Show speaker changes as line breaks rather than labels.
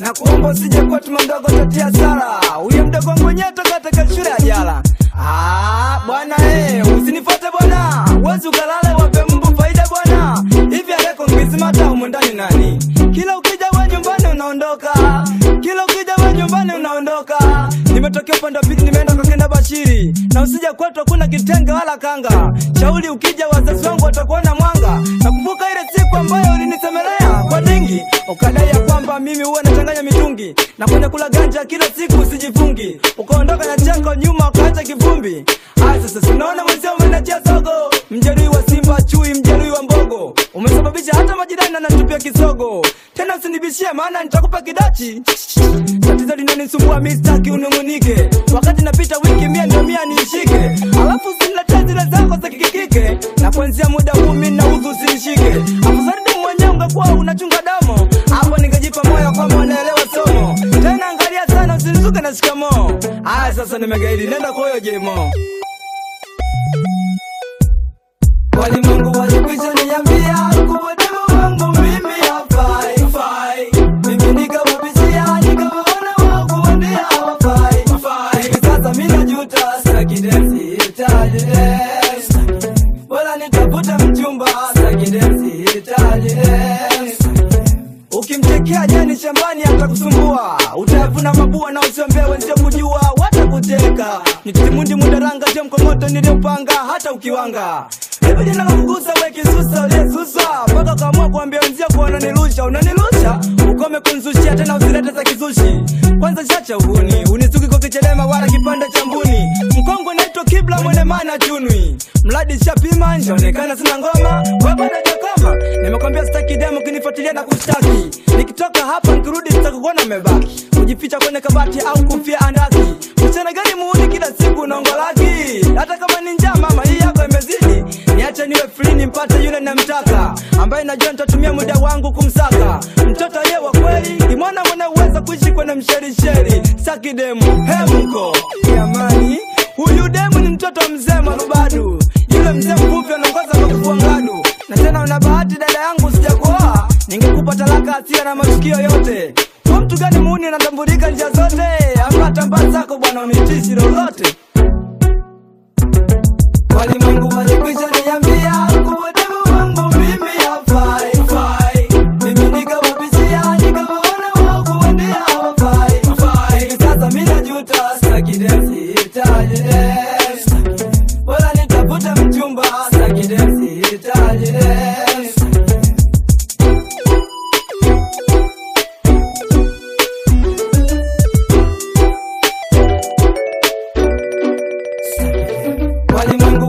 na kuomba usije kwa tuma mdogo tatia sara huyo mdogo mwenyewe toka katika shule ya jala Ah, bwana eh, usinifuate bwana, uwezi ukalale wape mbu faida bwana. Hivi aleko ngizimata humu ndani nani? Kila ukija we nyumbani unaondoka, kila ukija we nyumbani unaondoka. Nimetokea upande wa pili, nimeenda kwa kenda Bashiri, na usija kwetu hakuna kitenge wala kanga. Shauri ukija, wazazi wangu watakuona mwanga. Nakumbuka ile siku ambayo ulinisemelea kwa dingi, ukadai ya kwamba mimi huwa nachanganya mitungi na kwenye kula ganja kila siku usijifungi, ukaondoka na chako nyuma ukaacha kivumbi. Aya, sasa sinaona mwenzio umenachia sogo, mjeruhi wa Simba chui, mjeruhi wa mbogo, umesababisha hata majirani anatupia kisogo. Tena usinibishie, maana nitakupa kidachi. Tatizo linanisumbua mi sitaki unung'unike, wakati napita wiki mia ndio mia niishike, alafu usiniletee zile zako za kikikike, na kuanzia muda huu mi nauzu usinishike. Afadhali demu mwenyewe ungekuwa unachunga damu, hapo ningejipa moyo kwamba unaelewa somo. Tena angalia sana usinizuke na shikamoo. Aya, sasa nimegaidi, nenda kwa huyo jemo. Walimwengu walikwisha niambia kuwa demu wangu mimi hafai, hafai. Mimi nikawabishia nikawaona wao kuambia hawafai, hafai. Hivi sasa mimi najuta, sitaki dance, sihitaji dance. Bora nitafute mchumba, sitaki dance, sihitaji dance. Ukimtekea jani shambani atakusumbua, utayavuna mabua na usiombee wenzio kujua, watakuteka. Nitimundi mudaranga je mkomoto niliopanga, hata ukiwanga Hebu jina la kugusa we kisusa uliyesusa mpaka ukaamua kuambia wenzio kuwa unanilusha unanilusha, ukome kunzushia tena usilete za kizushi. Kwanza chacha uhuni unisuki kwa kichelema wala kipande cha mbuni. Mkongwe naitwa Kibla mwene mana chunwi, mradi shapima njaonekana sina ngoma we bado jakoma. Nimekwambia sitaki demo kinifuatilia na kushtaki, nikitoka hapa nikirudi sitakukuona umebaki kujificha kwenye kabati au kufia andaki. Mchana gani muuni kila siku unaongolaki, hata kama ni njaa mama hii yako imezidi. Niache niwe free nimpate yule namtaka, ambaye najua nitatumia muda wangu kumsaka. Mtoto ye wa kweli ni mwana mwenye uwezo kuishi kwenye msherisheri. Saki demu hemko jamani, huyu demu ni mtoto mzee marubadu, yule mzee mvuvi anaongoza kwa kufua ngadu. Na tena una bahati dada yangu, sijakuoa ningekupa talaka asia na matukio yote. Kwa mtu gani muuni anatambulika njia zote, ama tambaa zako bwana unitishi lolote Walimwengu walikwisha niambia kuwa demu wangu mimi hafai, hafai. Mimi nikawabishia nikawaona wao kuambia hawafai, hafai. Hivi sasa mimi najuta, sitaki dance, sihitaji dance. Bora nitafute mchumba, sitaki dance, sihitaji dance. Walimwengu